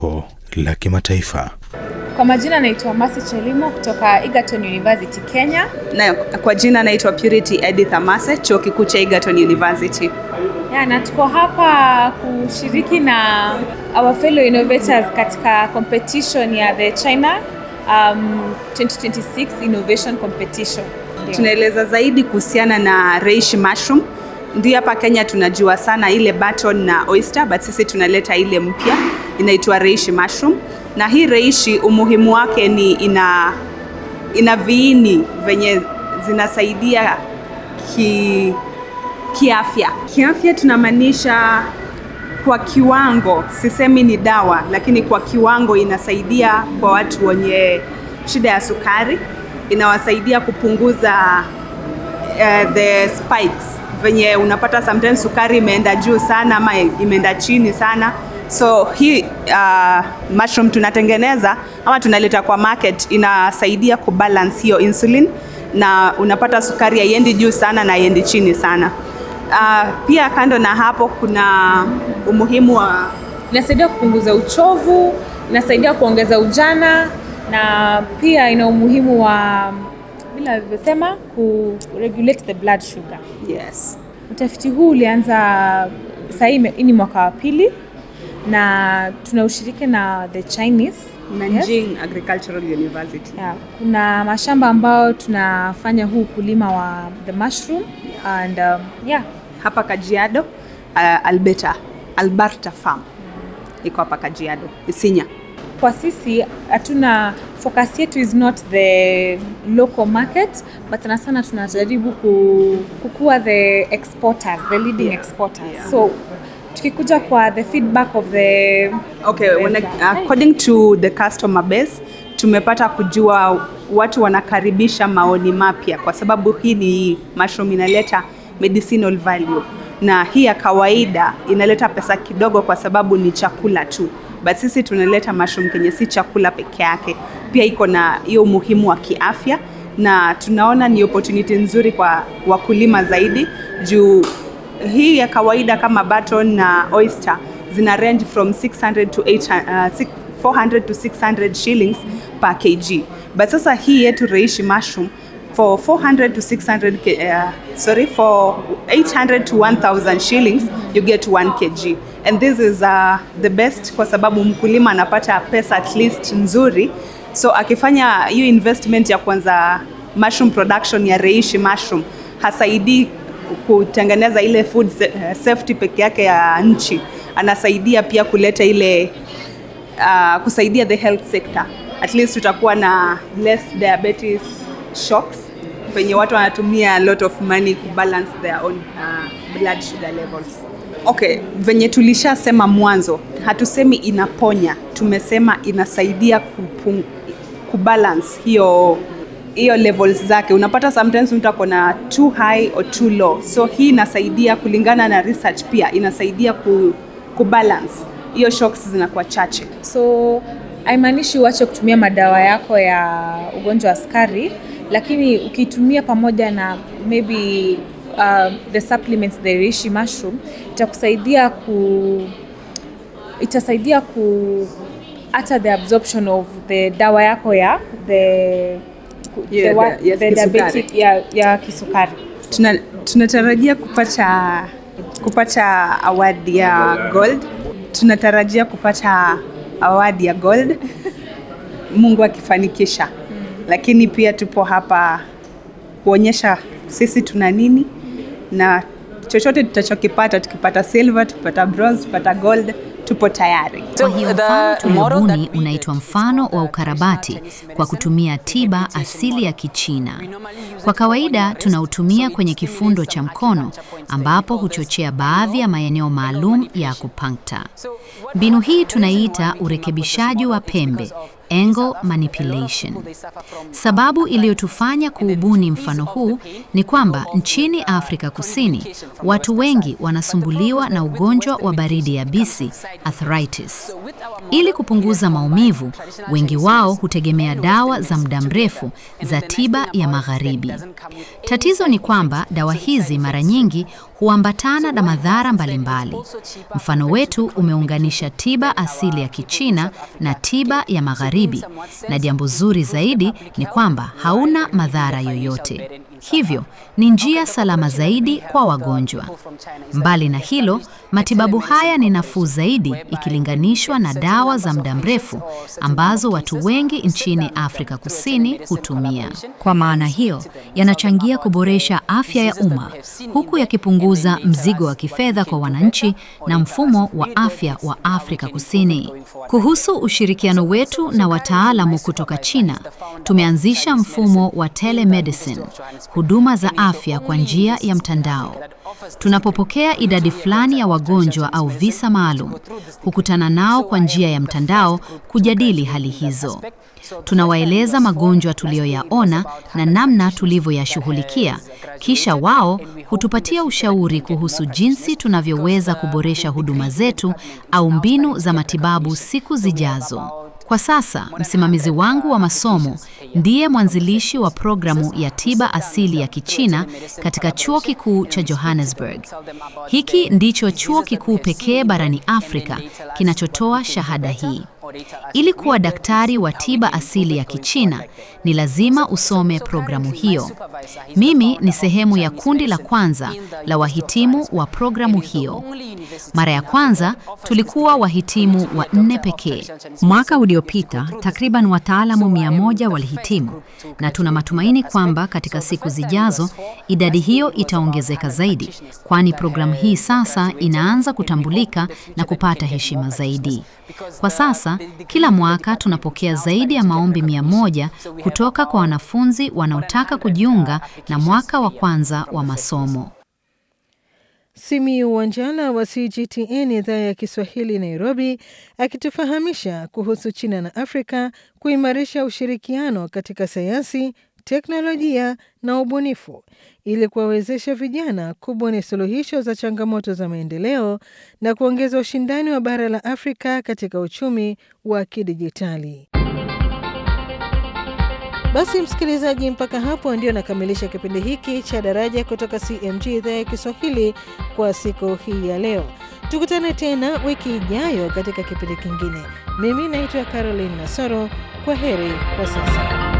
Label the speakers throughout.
Speaker 1: la kimataifa.
Speaker 2: Kwa majina naitwa Masi Chelimo kutoka Egerton University Kenya.
Speaker 3: Na kwa jina naitwa Purity Edith Amase, chuo kikuu cha Egerton University.
Speaker 2: Ya, na tuko hapa kushiriki na our fellow innovators katika competition ya the China um, 2026 Innovation Competition. Ndio.
Speaker 3: Tunaeleza zaidi kuhusiana na reishi mushroom. Ndio hapa Kenya tunajua sana ile button na oyster, but sisi tunaleta ile mpya inaitwa reishi mushroom. Na hii reishi umuhimu wake ni ina ina viini venye zinasaidia ki kiafya. Kiafya tunamaanisha kwa kiwango, sisemi ni dawa, lakini kwa kiwango inasaidia kwa watu wenye shida ya sukari, inawasaidia kupunguza uh, the spikes venye unapata sometimes sukari imeenda juu sana ama imeenda chini sana so hii uh, mushroom tunatengeneza ama tunaleta kwa market inasaidia kubalance hiyo insulin na unapata sukari haiendi juu sana na haiendi chini sana uh, pia kando na hapo kuna umuhimu wa
Speaker 2: Inasaidia kupunguza uchovu, inasaidia kuongeza ujana na pia ina umuhimu wa bila alivyosema ku regulate the blood sugar.
Speaker 3: yes
Speaker 2: Utafiti huu ulianza sahii, hii ni mwaka wa pili na tuna ushiriki na the Chinese
Speaker 3: Nanjing Agricultural University
Speaker 2: Yeah, kuna mashamba ambayo tunafanya huu ukulima wa the mushroom and um, yeah,
Speaker 3: hapa Kajiado uh, Alberta Alberta Farm iko hapa Kajiado Isinya
Speaker 2: kwa sisi hatuna focus yetu is not the local market but sana sana tunajaribu ku, kukuwa the exporters the leading
Speaker 3: Yeah.
Speaker 2: exporters
Speaker 3: Yeah.
Speaker 2: so tukikuja kwa the feedback of the
Speaker 3: Okay, when,
Speaker 2: Yes,
Speaker 3: according to the customer base tumepata kujua watu wanakaribisha maoni mapya kwa sababu hii ni mushroom inaleta medicinal value na hii ya kawaida inaleta pesa kidogo kwa sababu ni chakula tu but sisi tunaleta mushroom kenye si chakula peke yake pia iko na hiyo umuhimu wa kiafya na tunaona ni opportunity nzuri kwa wakulima zaidi juu hii ya kawaida kama button na oyster zina range from 600 to 800, uh, six- 400 to 600 shillings per kg but sasa hii yetu reishi mushroom for 400 to 600 k- uh, sorry for 800 to 1000 shillings you get 1 kg and this is uh, the best kwa sababu mkulima anapata pesa at least nzuri so akifanya hiyo investment ya kwanza mushroom production ya reishi mushroom hasaidii kutengeneza ile food sa- eh, safety peke yake ya nchi anasaidia pia kuleta ile uh, kusaidia the health sector at least tutakuwa na less diabetes shocks penye watu wanatumia a lot of money kubalance their own uh, blood sugar levels okay venye tulishasema mwanzo hatusemi inaponya tumesema inasaidia kupung, kubalance hiyo hiyo levels zake unapata sometimes mtu ako na too high or too low so hii inasaidia kulingana na research pia inasaidia ku, kubalance hiyo shocks zinakuwa chache
Speaker 2: so haimaanishi uache kutumia madawa yako ya ugonjwa wa sukari lakini ukitumia pamoja na maybe uh, the supplements the reishi mushroom itakusaidia ku itasaidia ku hata the absorption of the dawa yako ya the, ku-
Speaker 3: Yeah,
Speaker 2: the, wa-
Speaker 3: the- yes,
Speaker 2: the
Speaker 3: kisukari.
Speaker 2: diabetic ya, ya kisukari
Speaker 3: Tuna, tunatarajia kupata kupata award ya gold tunatarajia kupata award ya gold mungu akifanikisha lakini pia tupo hapa kuonyesha sisi tuna nini na chochote tutachokipata tukipata silver tukipata bronze tukipata gold tupo tayari
Speaker 4: Kwa hiyo mfano tuliobuni unaitwa mfano wa ukarabati kwa kutumia tiba asili ya Kichina. Kwa kawaida tunautumia kwenye kifundo cha mkono ambapo huchochea baadhi ya maeneo maalum ya akupuncture. Mbinu hii tunaiita urekebishaji wa pembe, angle manipulation. Sababu iliyotufanya kuubuni mfano huu ni kwamba nchini Afrika Kusini watu wengi wanasumbuliwa na ugonjwa wa baridi yabisi arthritis. Ili kupunguza maumivu, wengi wao hutegemea dawa za muda mrefu za tiba ya magharibi. Tatizo ni kwamba dawa hizi mara nyingi huambatana na madhara mbalimbali. Mfano wetu umeunganisha tiba asili ya Kichina na tiba ya Magharibi, na jambo zuri zaidi ni kwamba hauna madhara yoyote. Hivyo ni njia salama zaidi kwa wagonjwa. Mbali na hilo, matibabu haya ni nafuu zaidi ikilinganishwa na dawa za muda mrefu ambazo watu wengi nchini Afrika Kusini hutumia. Kwa maana hiyo, yanachangia kuboresha afya ya umma huku yakipunguza mzigo wa kifedha kwa wananchi na mfumo wa afya wa Afrika Kusini. Kuhusu ushirikiano wetu na wataalamu kutoka China, tumeanzisha mfumo wa telemedicine, huduma za afya kwa njia ya mtandao. Tunapopokea idadi fulani ya wagonjwa au visa maalum, hukutana nao kwa njia ya mtandao kujadili hali hizo. Tunawaeleza magonjwa tuliyoyaona na namna tulivyoyashughulikia, kisha wao hutupatia ushauri kuhusu jinsi tunavyoweza kuboresha huduma zetu au mbinu za matibabu siku zijazo. Kwa sasa msimamizi wangu wa masomo ndiye mwanzilishi wa programu ya tiba asili ya Kichina katika chuo kikuu cha Johannesburg. Hiki ndicho chuo kikuu pekee barani Afrika kinachotoa shahada hii. Ili kuwa daktari wa tiba asili ya Kichina ni lazima usome programu hiyo. Mimi ni sehemu ya kundi la kwanza la wahitimu wa programu hiyo. Mara ya kwanza tulikuwa wahitimu wa nne pekee. Mwaka uliopita takriban wataalamu mia moja walihitimu, na tuna matumaini kwamba katika siku zijazo idadi hiyo itaongezeka zaidi, kwani programu hii sasa inaanza kutambulika na kupata heshima zaidi. Kwa sasa kila mwaka tunapokea zaidi ya maombi mia moja kutoka kwa wanafunzi wanaotaka kujiunga na mwaka wa kwanza wa masomo.
Speaker 5: Simiyu Wanjala wa CGTN idhaa ya Kiswahili Nairobi, akitufahamisha kuhusu China na Afrika kuimarisha ushirikiano katika sayansi, teknolojia na ubunifu ili kuwawezesha vijana kubuni suluhisho za changamoto za maendeleo na kuongeza ushindani wa bara la Afrika katika uchumi wa kidijitali. Basi msikilizaji, mpaka hapo ndio nakamilisha kipindi hiki cha Daraja kutoka CMG idhaa ya Kiswahili kwa siku hii ya leo. Tukutane tena wiki ijayo katika kipindi kingine. Mimi naitwa Caroline Nasoro. Kwa heri kwa sasa.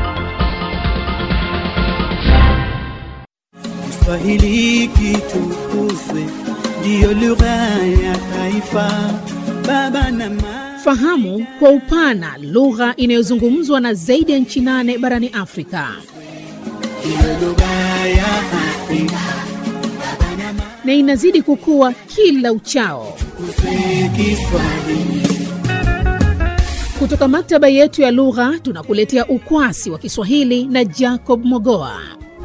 Speaker 6: Kiswahili kitukuzwe, ndiyo lugha ya taifa. Baba na mama
Speaker 7: Fahamu kwa upana lugha inayozungumzwa na zaidi ya nchi nane barani Afrika.
Speaker 6: ndiyo lugha ya Afrika.
Speaker 7: na inazidi kukua kila uchao.
Speaker 6: Tukuze Kiswahili.
Speaker 7: Kutoka maktaba yetu ya lugha tunakuletea ukwasi wa Kiswahili na Jacob Mogoa.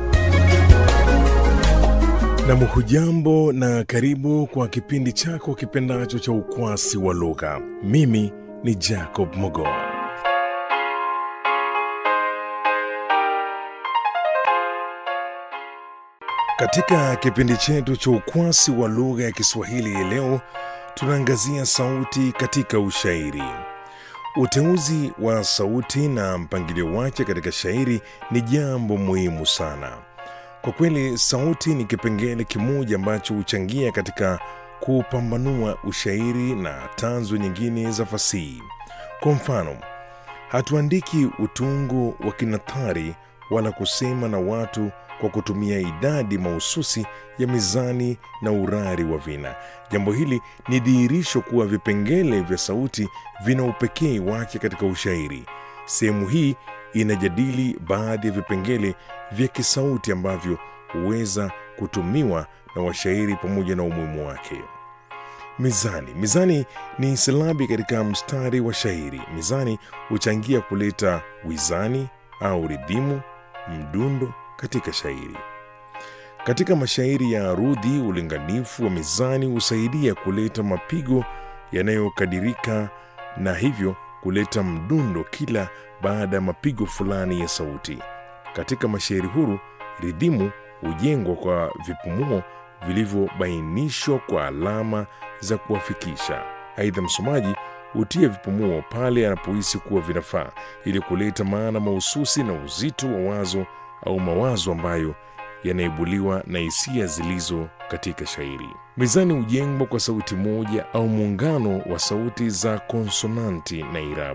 Speaker 1: Nam, hujambo na karibu kwa kipindi chako kipendacho cha ukwasi wa lugha. Mimi ni Jacob Mogoa. Katika kipindi chetu cha ukwasi wa lugha ya Kiswahili hii leo tunaangazia sauti katika ushairi. Uteuzi wa sauti na mpangilio wake katika shairi ni jambo muhimu sana. Kwa kweli, sauti ni kipengele kimoja ambacho huchangia katika kupambanua ushairi na tanzu nyingine za fasihi. Kwa mfano, hatuandiki utungo wa kinathari wala kusema na watu kwa kutumia idadi mahususi ya mizani na urari wa vina. Jambo hili ni dhihirisho kuwa vipengele vya sauti vina upekee wake katika ushairi. Sehemu hii inajadili baadhi ya vipengele vya kisauti ambavyo huweza kutumiwa na washairi pamoja na umuhimu wake. Mizani. Mizani ni silabi katika mstari wa shairi. Mizani huchangia kuleta wizani au ridhimu, mdundo katika shairi. Katika mashairi ya arudhi, ulinganifu wa mizani husaidia kuleta mapigo yanayokadirika na hivyo kuleta mdundo kila baada ya mapigo fulani ya sauti. Katika mashairi huru, ridhimu hujengwa kwa vipumuo vilivyobainishwa kwa alama za kuwafikisha. Aidha, msomaji hutia vipumuo pale anapohisi kuwa vinafaa ili kuleta maana mahususi na uzito wa wazo au mawazo ambayo yanaibuliwa na hisia zilizo katika shairi. Mizani hujengwa kwa sauti moja au muungano wa sauti za konsonanti na irabu.